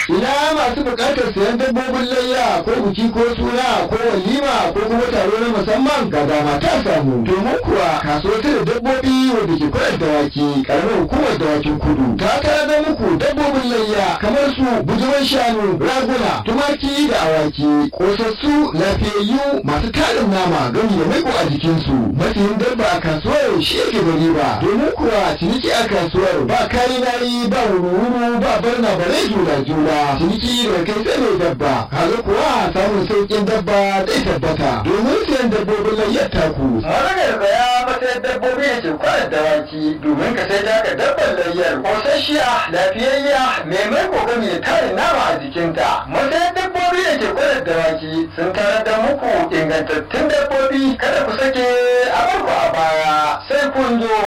ina masu buƙatar sayan dabbobin layya ko buki ko suna ko walima ko kuma taro na musamman ga dama ta samu domin kuwa kasuwar da dabbobi wanda ke kwanar dawaki karamar hukumar dawakin kudu ta tara da muku dabbobin layya kamar su bujuman shanu raguna tumaki da awaki kosassu lafiyayyu masu tarin nama gami da maiko a jikinsu masayin dabba a kasuwar shi yake da riba domin kuwa ciniki a kasuwar ba kari nari ba wuru-wuru ba barna bare jula-jula ciniki da kai sai mai dabba kaga kuwa samun sauƙin dabba zai tabbata domin siyan dabbobin layyar taku. Maganar baya matsayin dabbobi da ke kwanar dawaki domin ka sai daga dabbar layyar kosasshiya lafiyayya mai mai kokami da tarin nama a jikinta. Matsayin dabbobi da ke kwanar dawaki sun tarar da muku ingantattun dabbobi kada ku sake a barku a baya sai kun zo